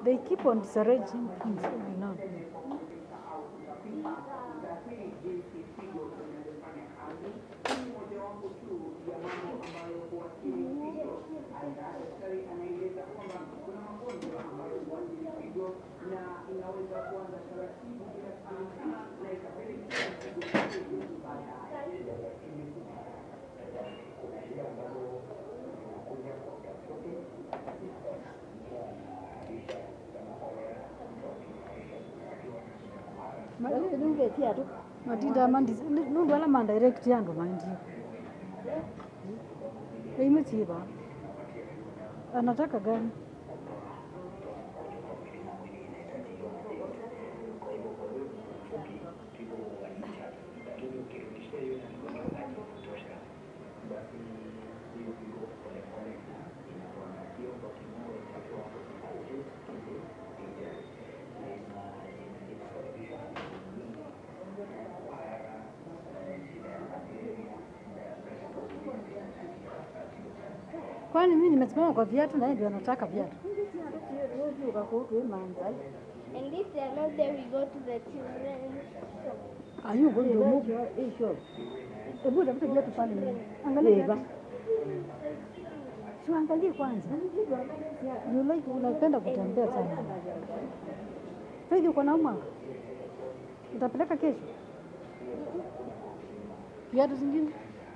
they keep on disarranging things, you know. matinda mandi nundu ala mandirect yandu maindi imechiva anataka gani kwani mi nimesimama kwa viatu naye ndio anataka viatu And if they are not there, we go to the children's shop. Are going to move? Hebu tafuta viatu pale. Angalia viatu. Si angalie kwanza. You like unapenda kutembea sana. Faith uko na mwa? Utapeleka kesho? Viatu zingine?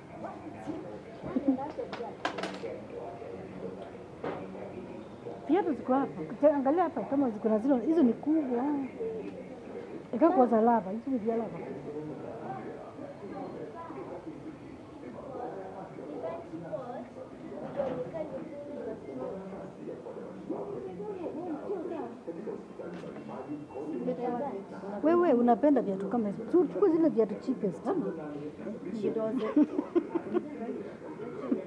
Viatu ziko hapa. Te- Angalia hapa kama ziko na zile hizo ni kubwa. Ikakuwa za lava, hizo ni vya lava. Wewe unapenda viatu kama hizo. Tu- Chukua zile viatu cheapest.